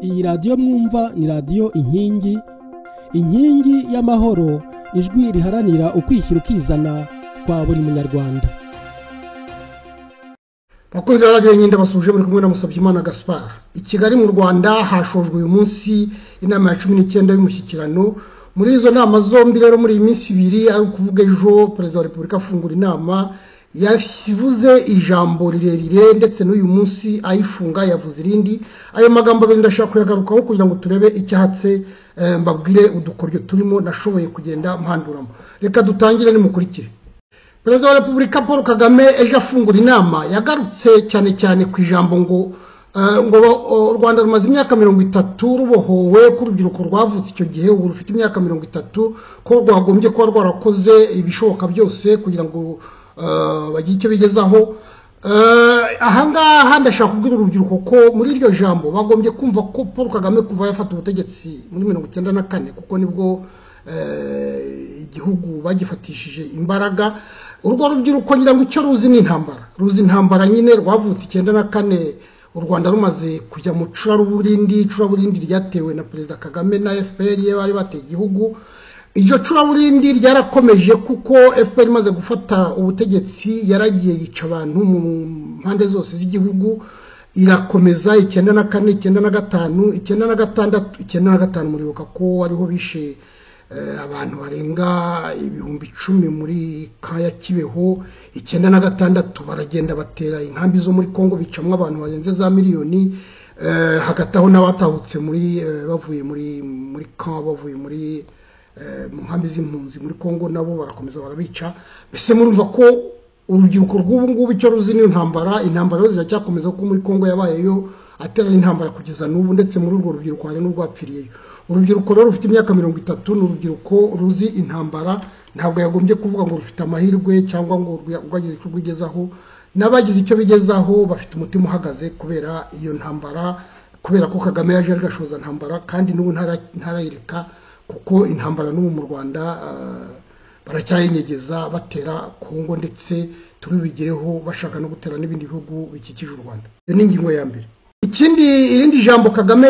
iyi radiyo mwumva ni radiyo inkingi inkingi y'amahoro ijwi riharanira ukwishyira ukizana kwa buri munyarwanda bakunzi ba radiyo nyine basuje buri kumwe na musabyimana gaspar i kigali mu rwanda hashojwe uyu munsi inama ya cumi n'icyenda y'umushyikirano muri izo nama zombi rero muri iyi minsi ibiri ari ukuvuga ejo perezida wa repubulika afungura inama yavuze ijambo rirerire ndetse n'uyu munsi ayifunga yavuze irindi ayo magambo abiri ndashaka kuyagarukaho kugira ngo turebe icyahatse mbabwire udukoryo turimo nashoboye kugenda mpanduramo reka dutangire nimukurikire perezida wa repubulika paul kagame ejo afungura inama yagarutse cyane cyane ku ijambo ngo ngo u rwanda rumaze imyaka mirongo itatu rubohowe ko urubyiruko rwavutse icyo gihe ubu rufite imyaka mirongo itatu ko rwagombye kuba rwarakoze ibishoboka byose kugira ngo bagira icyo bigezaho ahangaha ndashaka kubwira urubyiruko ko muri iryo jambo bagombye kumva ko paul kagame kuva yafata ubutegetsi muri mirongo icyenda na kane kuko nibwo igihugu bagifatishije imbaraga urwo rubyiruko ngira ngo icyo ruzi ni intambara ruzi intambara nyine rwavutse icyenda na kane u rwanda rumaze kujya mu curaburindi curaburindi ryatewe na perezida kagame na fpr ye bari bateye igihugu iryo curaburindi ryarakomeje kuko fpr imaze gufata ubutegetsi yaragiye yica abantu mu mpande zose z'igihugu irakomeza icyenda na kane icyenda na gatanu icyenda na gatandatu icyenda na gatanu muribuka ko ariho bishe abantu barenga ibihumbi icumi muri kaya kibeho icyenda na gatandatu baragenda batera inkambi zo muri congo bicamo abantu barenze za miliyoni hagati aho n'abatahutse muri bavuye muri muri kaya bavuye muri mu nkambi z'impunzi muri congo nabo barakomeza barabica mbese murumva ko urubyiruko rw'ubu ngubu icyo ruzi ni intambara intambara yo ziracyakomeza kuko muri congo yabayeyo atera intambara kugeza n'ubu ndetse muri urwo rubyiruko hari n'urwapfiriyeyo urubyiruko rero rufite imyaka mirongo itatu ni urubyiruko ruzi intambara ntabwo yagombye kuvuga ngo rufite amahirwe cyangwa ngo rwagize icyo rwigezaho n'abagize icyo bigezaho bafite umutima uhagaze kubera iyo ntambara kubera ko kagame yaje ari gashoza ntambara kandi n'ubu ntarayireka kuko intambara n'ubu mu rwanda baracyayinyegeza batera kongo ndetse tubibigireho bashaka no gutera n'ibindi bihugu bikikije u rwanda iyo ni ingingo ya mbere ikindi irindi jambo kagame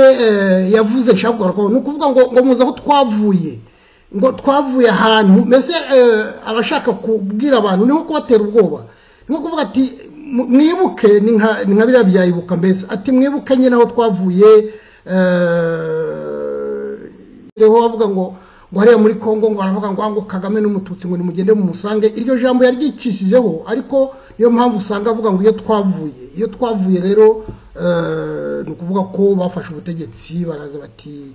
yavuze nshaka kugarukaho ni ukuvuga ngo ngo muze aho twavuye ngo twavuye ahantu mbese abashaka kubwira abantu niho kubatera ubwoba niho kuvuga ati mwibuke ni nka biriya byayibuka mbese ati mwibuke nyine aho twavuye bavuga ngo ngo hariya muri congo ngo baravuga ngo ngo kagame n'umututsi ngo nimugende mu musange iryo jambo yaryicijeho ariko niyo mpamvu usanga avuga ngo iyo twavuye iyo twavuye rero ni ukuvuga ko bafashe ubutegetsi baraza bati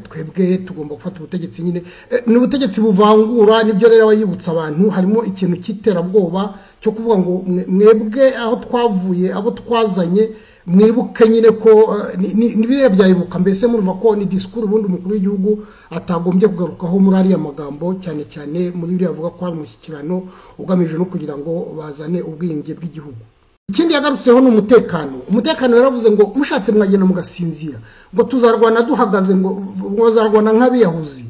twebwe tugomba gufata ubutegetsi nyine ni ubutegetsi buvangura nibyo rero aba yibutsa abantu harimo ikintu cy'iterabwoba cyo kuvuga ngo mwebwe aho twavuye abo twazanye mwibuke nyine ko ni biriya byayibuka mbese murumva ko ni disikuru ubundi umukuru w'igihugu atagombye kugarukaho muri ariya magambo cyane cyane muri biriya avuga ko hari umushyikirano ugamije no kugira ngo bazane ubwiyunge bw'igihugu ikindi yagarutseho ni umutekano umutekano yaravuze ngo mushatse mwagenda mugasinzira ngo tuzarwana duhagaze ngo bazarwana nk'abiyahuzi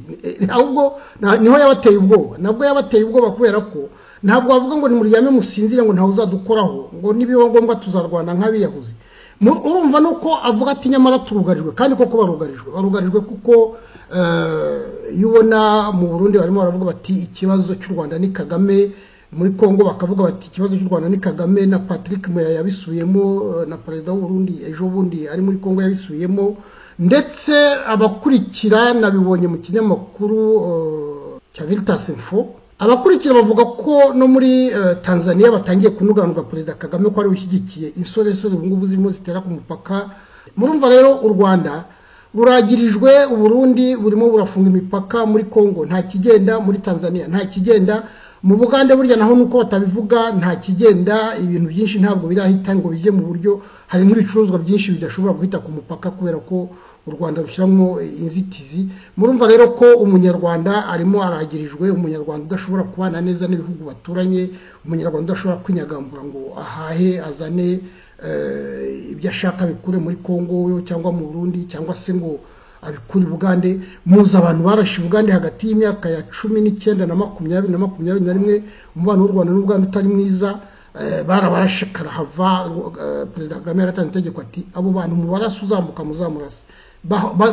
ahubwo niho yabateye ubwoba nabwo yabateye ubwoba kubera ko ntabwo bavuga ngo nimuryame musinzire ngo ntawe uzadukoraho ngo nibiba ngombwa tuzarwana nk'abiyahuzi urumva nuko avuga ati nyamara turugarijwe kandi koko barugarijwe barugarijwe kuko iyo ubona mu burundi barimo baravuga bati ikibazo cy'u rwanda ni kagame muri congo bakavuga bati ikibazo cy'u rwanda ni kagame na patrick muya yabisubiyemo na perezida w'uburundi ejo bundi ari muri congo yabisubiyemo ndetse abakurikira nabibonye mu kinyamakuru cya viritasi info abakurikira bavuga ko no muri tanzania batangiye kunuganurwa perezida kagame ko ari ushyigikiye insoresore ubu ngubu zirimo zitera ku mupaka murumva rero u rwanda buragirijwe uburundi burimo burafunga imipaka muri congo nta kigenda muri tanzania nta kigenda mu bugande burya naho nuko batabivuga nta kigenda ibintu byinshi ntabwo birahita ngo bijye mu buryo hari n'ibicuruzwa byinshi bidashobora guhita ku mupaka kubera ko u rwanda rushyiramo inzitizi murumva rero ko umunyarwanda arimo aragirijwe umunyarwanda udashobora kubana neza n'ibihugu baturanye umunyarwanda udashobora kwinyagambura ngo ahahe azane ibyo ashaka abikure muri congo cyangwa mu burundi cyangwa se ngo abikura ubugande muzi abantu barashe ubugande hagati y'imyaka ya cumi n'icyenda na makumyabiri na makumyabiri na rimwe umubano w'u rwanda n'ubugande utari mwiza barabarashikara hava perezida kagame yaratanze itegeko ati abo bantu mubaraso uzamuka muzamurase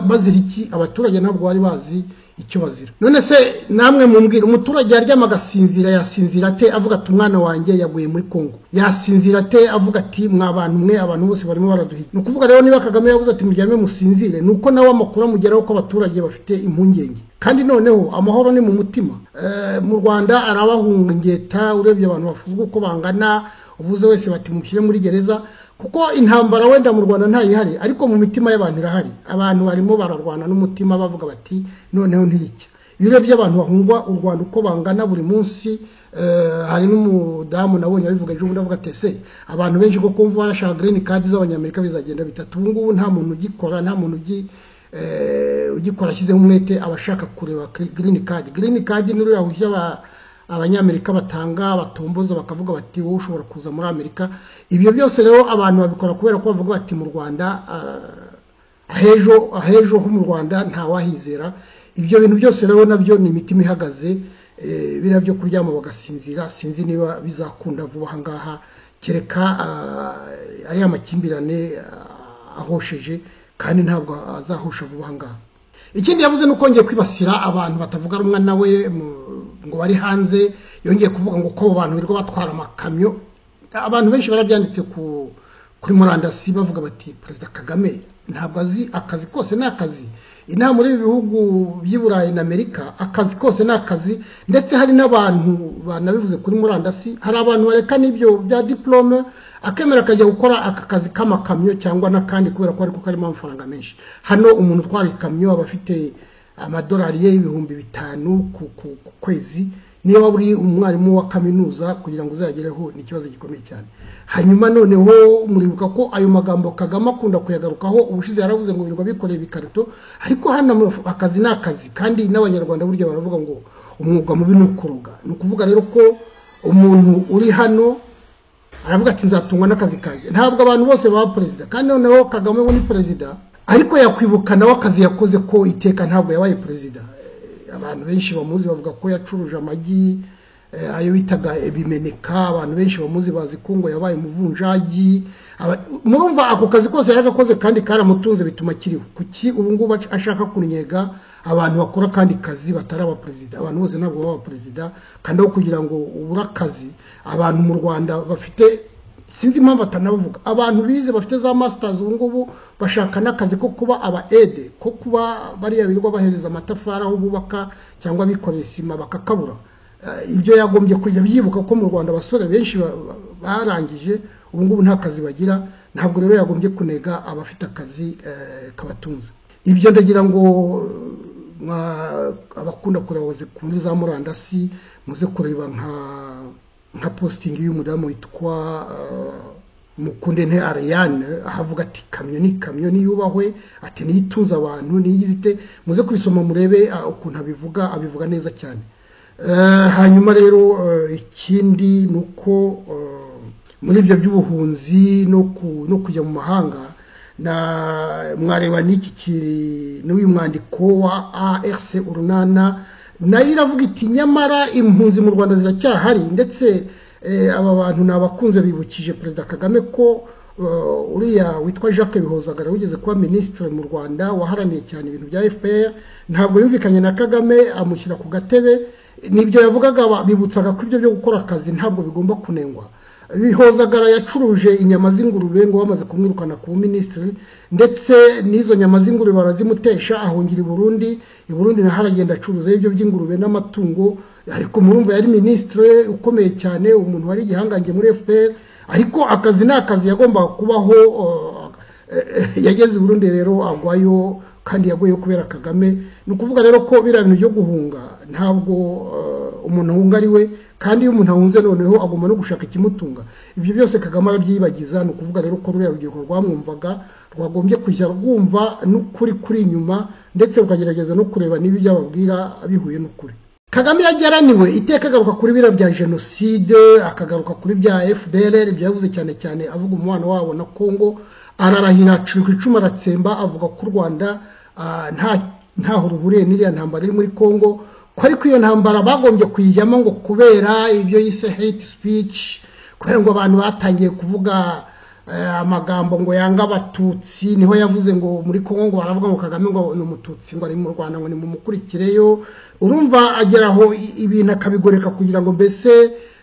bazira iki abaturage ntabwo bari bazi icyo bazira none se namwe mumbwira umuturage yaryama agasinzira yasinzira ate avuga ati umwana wanjye yaguye muri kongo yasinzira ate avuga ati mwa bantu mwe abantu bose barimo baraduhiga ni ukuvuga rero niba kagame yavuze ati muryame musinzire ni uko nawe amakuru amugeraho ko abaturage bafite impungenge kandi noneho amahoro ni mu mutima mu rwanda arabahungeta urebye abantu bavuga uko bangana uvuze wese bati mushyire muri gereza kuko intambara wenda mu rwanda ntayihari ariko mu mitima y'abantu irahari abantu barimo bararwana n'umutima bavuga bati noneho ntiricya iyo urebye abantu bahungwa u rwanda uko bangana buri munsi hari n'umudamu nabonye abivuga ejo bundi avuga ati ese abantu benshi ko kumva bashaka girini kadi z'abanyamerika bizagenda bitatu ubu ngubu nta muntu ugikora nta muntu ugi ugikora ashyizeho umwete aba ashaka kureba girini kadi girini kadi ni ruriya ruhushya abanyamerika batanga batomboza bakavuga bati wowe ushobora kuza muri amerika ibyo byose rero abantu babikora kubera ko bavuga bati mu rwanda ahejo ahejo ho mu rwanda ntawahizera ibyo bintu byose rero nabyo ni imitima ihagaze biriya byo kuryama bagasinzira sinzi niba bizakunda vuba aha ngaha kereka ariya makimbirane ahosheje kandi ntabwo azahosha vuba aha ngaha ikindi yavuze ni ukongera kwibasira abantu batavuga rumwe nawe ngo bari hanze yongeye kuvuga ngo ko abo bantu birirwa batwara amakamyo abantu benshi barabyanditse kuri murandasi bavuga bati perezida kagame ntabwo azi akazi kose ni akazi inama muri ibi bihugu by'i burayi na amerika akazi kose ni akazi ndetse hari n'abantu banabivuze kuri murandasi hari abantu bareka n'ibyo bya diporome akemera akajya gukora aka kazi k'amakamyo cyangwa n'akandi kubera ko ariko karimo amafaranga menshi hano umuntu utwara ikamyo aba afite amadolari ye y'ibihumbi bitanu ku kwezi niba uri umwarimu wa kaminuza kugira ngo uzagereho ni ikibazo gikomeye cyane hanyuma noneho muribuka ko ayo magambo kagame akunda kuyagarukaho ubushize yaravuze ngo birirwa bikoreye ibikarito ariko hano akazi ni akazi kandi n'abanyarwanda burya baravuga ngo umwuga mubi ni ukuroga ni ukuvuga rero ko umuntu uri hano aravuga ati nzatungwa n'akazi kanjye ntabwo abantu bose baba perezida kandi noneho kagame we ni perezida ariko yakwibuka nawe akazi yakoze ko iteka ntabwo yabaye perezida abantu benshi bamuzi bavuga ko yacuruje amagi ayo bitaga ibimeneka abantu benshi bamuzi bazi ko ngo yabaye umuvunjagi murumva ako kazi kose yari agakoze kandi karamutunze bituma akiriho kuki ubu ngubu ashaka kunyega abantu bakora kandi kazi batari abaperezida abantu bose ntabwo baba abaperezida kandi aho kugira ngo ubure akazi abantu mu rwanda bafite sinzi impamvu atanavuga abantu bize bafite za masitazi ubu ngubu bashaka n'akazi ko kuba aba ede ko kuba bariya birirwa bahereza amatafari aho bubaka cyangwa bikoreye sima bakakabura ibyo yagombye kujya byibuka ko mu rwanda abasore benshi barangije ubu ngubu nta kazi bagira ntabwo rero yagombye kunega abafite akazi kabatunze ibyo ndagira ngo abakunda kuraboze kuri za murandasi muze kureba nka nka positingi y'umudamu witwa mukundente ariyane ahavuga ati kamyo ni kamyo niyubahwe ati niyo itunze abantu niyo ite muze kubisoma murebe ukuntu abivuga abivuga neza cyane hanyuma rero ikindi ni uko muri ibyo by'ubuhunzi no kujya mu mahanga mwareba n'iki kiri n'uyu mwandiko wa arc urunana nayo iravuga iti nyamara impunzi mu rwanda ziracyahari ndetse aba bantu ni abakunze bibukije perezida kagame ko uriya witwa jacques bihozagara wigeze kuba minisitiri mu rwanda waharaniye cyane ibintu bya fpr ntabwo yumvikanye na kagame amushyira ku gatebe nibyo yavugaga bibutsaga ko ibyo byo gukora akazi ntabwo bigomba kunengwa bihozagara yacuruje inyama z'ingurube ngo bamaze kumwirukana ku minisitiri ndetse n'izo nyama z'ingurube barazimutesha ahungira i Burundi i Burundi naho aragenda acuruza ibyo by'ingurube n'amatungo ariko murumva yari minisitiri ukomeye cyane umuntu wari igihangange muri FPR ariko akazi ni akazi yagombaga kubaho yageze i Burundi rero agwayo kandi yaguyeho kubera kagame ni ukuvuga rero ko biriya bintu byo guhunga ntabwo umuntu ahunga ari we kandi iyo umuntu ahunze noneho agomba no gushaka ikimutunga ibyo byose kagame arabyibagiza ni ukuvuga rero ko ruriya rubyiruko rwamwumvaga rwagombye kujya rwumva n'ukuri kuri inyuma ndetse rukagerageza no kureba n'ibyo ababwira bihuye n'ukuri kagame yageraniwe iteka agaruka kuri biriya bya jenoside akagaruka kuri bya fdr byavuze cyane cyane avuga umubano wabo na congo ararahira aciri ku icumu aratsemba avuga ko u rwanda ntaho ruhuriye n'iriya ntambara iri muri congo ko ariko iyo ntambara bagombye kuyijyamo ngo kubera ibyo yise hate speech kubera ngo abantu batangiye kuvuga eh, amagambo ngo yanga abatutsi niho yavuze ngo muri kongo ngo baravuga ngo kagame ngo ni umututsi ngo ari mu rwanda ngo ni mumukurikireyo urumva agera aho i- ibintu akabigoreka kugira ngo mbese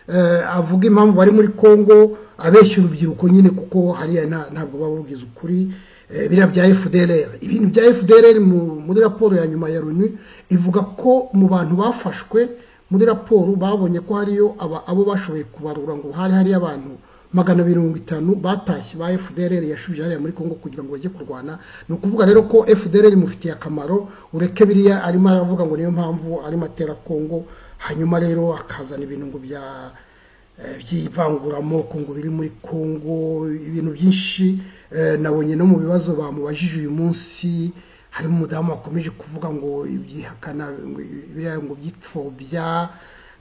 eh, avuge impamvu bari muri kongo abeshya urubyiruko nyine kuko hariya nta- ntabwo baba bugize ukuri Eh, biriya bya fdrr ibintu bya fdrr mu- muri raporo ya nyuma ya loni ivuga ko mu bantu bafashwe muri raporo babonye ko hariyo aba- abo bashoboye kubarura ngo hari hariyo abantu magana abiri mirongo itanu batashye ba fdrr yashubije hariya muri congo kugira ngo bajye kurwana ni ukuvuga rero ko fdrr imufitiye akamaro ureke biriya arimo aravuga ngo niyo mpamvu arimo atera congo hanyuma rero akazana ibintu ngo bya eh, by'ivanguramoko ngo biri muri congo ibintu byinshi eh, nabonye no mu bibazo bamubajije uyu munsi harimo umudamu wakomeje kuvuga ngo ibyihakana ngo biriya ngo by'ipfobya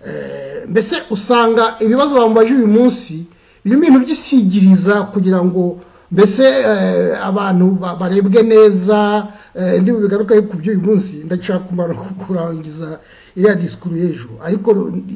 Eh, mbese usanga ibibazo bamubajije uyu munsi birimo ibintu by'isigiriza kugira ngo mbese eh, abantu ba- barebwe neza eh, ndibo bigaruka ku by'uyu munsi ndashaka kumara kurangiza iriya disikuru y'ejo ariko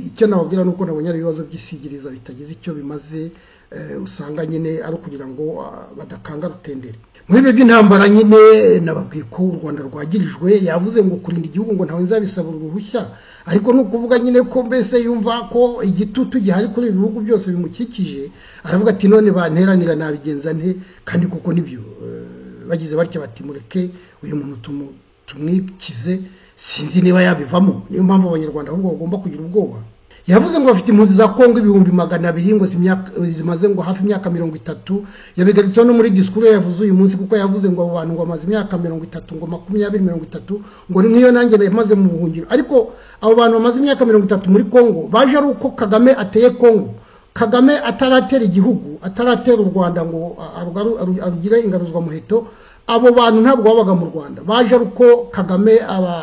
icyo nababwira ni uko nabonye ari ibibazo by'isigiriza bitagize icyo bimaze eh, usanga nyine ari ukugira ngo ah, badakanga rutendere muri bihe by'intambara nyine nababwiye ko u rwanda rwagirijwe yavuze ngo kurinda igihugu ngo ntawe nzabisabura uruhushya ariko ni ukuvuga nyine ko mbese yumva ko igitutu gihari kuri ibi bihugu byose bimukikije aravuga ati none banteranira nabigenza nte kandi koko nibyo eh, bagize batya bati mureke uyu muntu tumu- tumwikize sinzi niba yabivamo niyo mpamvu abanyarwanda ahubwo bagomba kugira ubwoba yavuze ngo bafite impunzi za kongo ibihumbi magana abiri ngo zimyaka- zimaze ngo hafi imyaka mirongo itatu yabigarutseho no muri disikuru ye yavuze uyu munsi kuko yavuze ngo abo bantu ngo bamaze imyaka mirongo itatu ngo makumyabiri mirongo itatu ngo ni nk'iyo nanjye namaze mu buhungiro ariko abo bantu bamaze imyaka mirongo itatu muri kongo baje ari uko kagame ateye kongo kagame ataratera igihugu ataratera u rwanda ngo a- arugaru- aru- arugire ingaruzwamuheto abo bantu ntabwo babaga mu rwanda baje ari uko kagame aba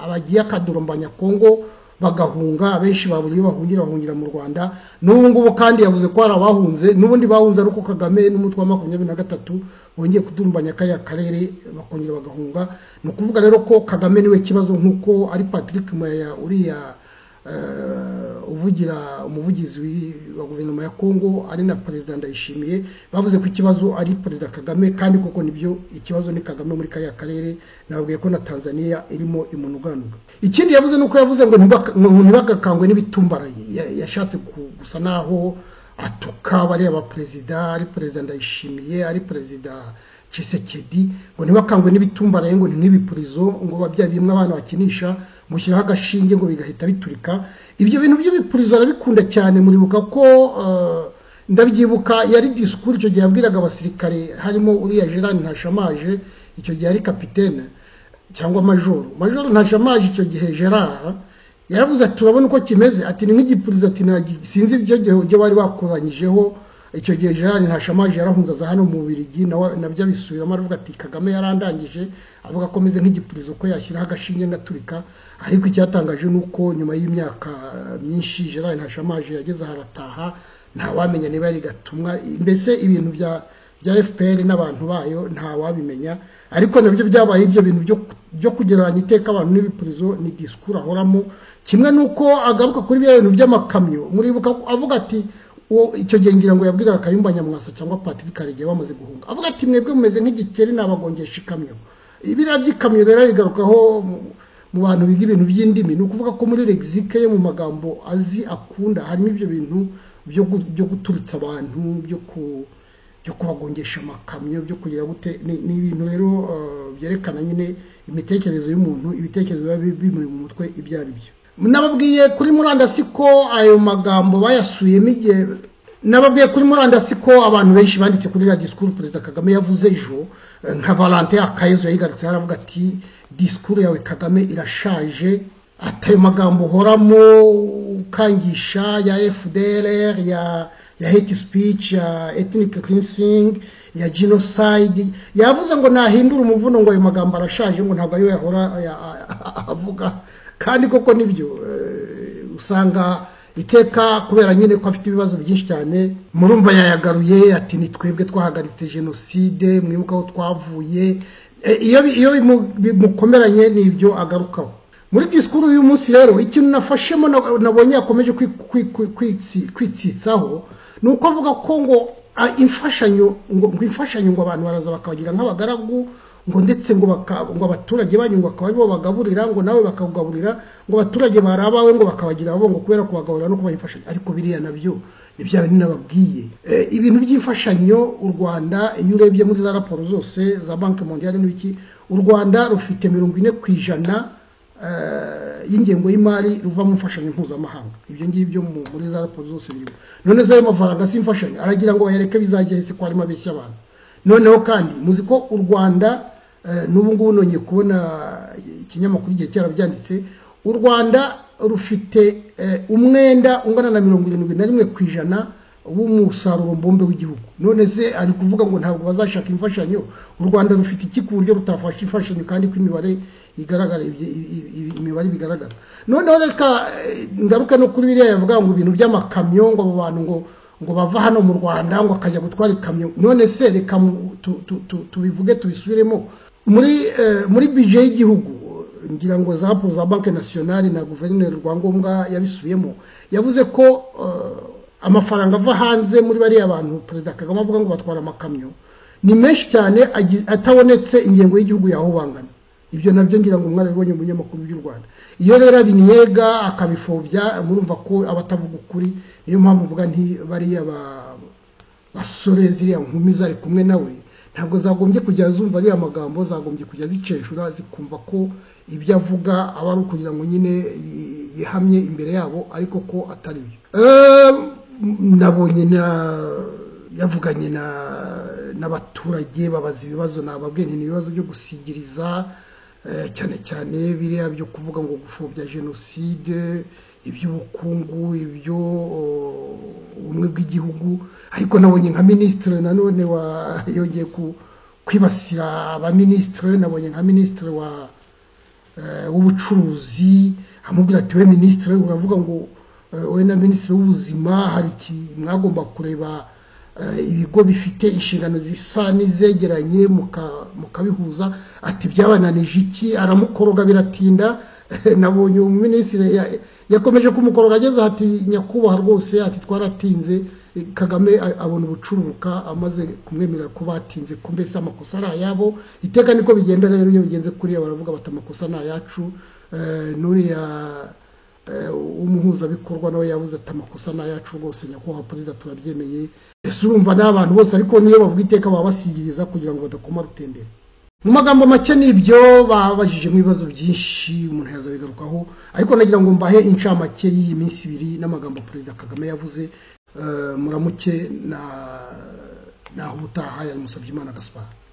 abagiye akadurumbanya kongo bagahunga abenshi babura iyo bahungira bahungira mu rwanda n'ubu ngubu kandi yavuze ko hari abahunze n'ubundi bahunze ariko kagame n'umutwe wa makumyabiri na gatatu bongeye kudurumbanya kariya karere bakongera bagahunga ni ukuvuga rero ko kagame niwe kibazo nk'uko ari patrick maya uriya eh, uvugira umuvugizi w'i- wa guverinoma ya kongo ari na perezida ndayishimiye bavuze ko ikibazo ari perezida kagame kandi koko nibyo ikibazo ni kagame muri kariya karere nababwiye ko na tanzania irimo imunuganuga ikindi yavuze ni uko yavuze ngo ntibaka- ngo ntibagakangwe n'ibitumbaraye Ya- yashatse ku- gusa naho atuka bareba perezida ari perezida ndayishimiye ari perezida cisekedi ngo ntibakangwe n'ibitumbaraye ngo ni nk'ibipurizo ngo babya bimwe abana bakinisha mushyiraho agashinge ngo bigahita biturika ibyo bintu by'ibipurizo arabikunda cyane muribuka ko eh, ndabyibuka yari disikuru icyo gihe yabwiraga abasirikare harimo uriya gerard ntashamaje icyo gihe ari kapitene cyangwa majoro majoro ntashamaje icyo gihe gerard yaravuze ati urabona uko kimeze ati ni nk'igipurizo ati nagi sinzi ibyo gihe ibyo bari bakoranyijeho icyo gihe gerard ntashamaje yarahunze aza hano mu birigi nabyo abisubiramo aravuga ati kagame yarandangije avuga ko ameze nk'igipurizo ko yashyiraho agashinge ngaturika ariko icyatangaje ni uko nyuma y'imyaka eh, myinshi gerard ntashamaje yageze harataha ntawamenya niba yari gatumwa mbese ibintu bya bya fpr n'abantu bayo ntawabimenya ariko nabyo byabaye ibyo bintu byo- byo kugereranya iteka abantu n'ibipurizo ni disikuru ahoramo kimwe n'uko agaruka kuri bya bintu by'amakamyo muribuka ko avuga ati uwo icyo gihe ngira ngo yabwiraga kayumba nyamwasa cyangwa patrick karegeya bamaze guhunga avuga ati mwebwe mumeze nk'igikeri nabagongesha ikamyo ibiriya by'ikamyo rero bigarukaho mu- mu bantu biga ibintu by'indimi ni ukuvuga ko muri lexike yo mu magambo azi akunda harimo ibyo bintu byo gu- byo guturitsa abantu byo ku byo kubagongesha amakamyo byo kugira gute ni- ni ibintu rero eh, byerekana nyine imitekerereze y'umuntu ibitekerezo biba bi- bimuri mu mutwe ibyo ari byo nababwiye kuri murandasi ko ayo magambo bayasubiyemo igihe nababwiye kuri murandasi ko abantu benshi banditse kuri iriya disikuru perezida kagame yavuze ejo eh, nka valentin akayezu yayigarutse aravuga ati disikuru yawe kagame irashaje atayo magambo uhoramo ukangisha ya fdrr ya ya hate speech ya ethnic cleansing ya genocide yavuze ngo nahindura umuvuno ngo ayo magambo arashaje ngo ntabwo ariyo yahora ya- avuga kandi koko nibyo eh, usanga iteka kubera nyine ko afite ibibazo byinshi cyane murumva yayagaruye ati ni twebwe twahagaritse jenoside mwibuka aho twavuye Eh, iyo bi- iyo bimu- bimukomeranye ni ibyo agarukaho muri disikuru y'uyu munsi rero ikintu nafashemo na- nabonye yakomeje kwi- kwi- kwi- kwitsi- kwitsitsaho ni uko avuga ko ngo ah, imfashanyo ngo ngo imfashanyo ngo abantu baraza bakabagira nk'abagaragu ngo ndetse ngo baka- ngo abaturage banyu ngo akaba aribo bagaburira ngo nawe bakawugaburira ngo abaturage bari abawe ngo bakabagira abo ngo kubera kubagaburira no kubaha imfashanyo ariko biriya nabyo ni bya bintu nababwiye Eh, ibintu by'imfashanyo u rwanda iyo urebye muri za raporo zose za banki mondiale n'ibiki u rwanda rufite mirongo ine ku ijana eh, y'ingengo y'imari ruva mu mfashanyo mpuzamahanga ibyo ngibyo mu- muri za raporo zose birimo none se ayo mafaranga si imfashanyo aragira ngo bayareke bizajya hese ko harimo abeshya abantu noneho kandi muzi ko u rwanda eh, n'ubu ngubu nongeye kubona ikinyamakuru igihe cyarabyanditse u rwanda rufite eh, umwenda ungana na mirongo irindwi na rimwe ku ijana w'umusaruro mbumbe w'igihugu none se ari kuvuga ngo ntabwo bazashaka imfashanyo u rwanda rufite iki ku buryo rutafasha imfashanyo kandi ko imibare igaragara ibye- i- i- i- imibare bigaragaza noneho reka eh, ngaruke no kuri biriya yavuga ngo ibintu by'amakamyo ngo abo bantu ngo ngo bava hano mu rwanda ngo akajya gutwara ikamyo none se reka mu- tu- tu- tu- tubivuge tubisubiremo muri eh, muri bije y'igihugu eh, ngira ngo za za banki nasiyonari na guverineri rwangombwa yabisubiyemo yavuze ko eh, amafaranga ava hanze muri bariya bantu perezida kagame avuga ngo batwara amakamyo ni menshi cyane agi- atabonetse ingengo y'igihugu yaho bangana ibyo nabyo ngira ngo mwarabibonye mu binyamakuru by'u rwanda iyo rero abiniyega akabifobya murumva ko aba atavuga ukuri niyo mpamvu mvuga nti bariya ba- basore ziriya nkumi zari kumwe nawe ntabwo zagombye kujya zumva ariya magambo zagombye kujya ziceshura zikumva ko ibyo avuga aba ari ukugira ngo nyine yi- yihamye imbere yabo ariko ko atari byo Eh, nabonye na yavuganye na n'abaturage babaza ibibazo nababwiye ni ibibazo byo gusigiriza eh, cyane cyane biriya byo kuvuga ngo gupfobya jenoside iby'ubukungu ibyo oh, ubumwe bw'igihugu ariko nabonye nka minisitiri nanone wa yongeye ku- kwibasira abaminisitiri nabonye nka minisitiri wa eh, w'ubucuruzi amubwira ati we minisitiri uravuga ngo eh, wowe na minisitiri w'ubuzima hari iki mwagomba kureba eh, ibigo bifite inshingano zisa n'izegeranye muka- mukabihuza ati byabananije iki aramukoroga biratinda nabonye uwo minisitiri ya- yakomeje kumukoroga ageze ati nyakubahwa rwose ati twaratinze Eh, kagame a- abona ubucuruka amaze kumwemerera ko batinze ko mbese amakosa ari ayabo iteka niko bigenda rero iyo bigenze kuriya baravuga bati amakosa ni ayacu Eh, n'uriya eh, umuhuzabikorwa nawe yabuze ati amakosa ni ayacu rwose nyakubahwa perezida turabyemeye ese urumva ni abantu bose ariko niyo bavuga iteka baba basigiriza kugira ngo badakoma rutendera mu magambo make n'ibyo babajije mu bibazo byinshi umuntu yazabigarukaho ariko nagira ngo mbahe incamake y'iyi minsi ibiri n'amagambo perezida kagame yavuze Eh, muramuke na naho ubutaha yari musabye imana gaspar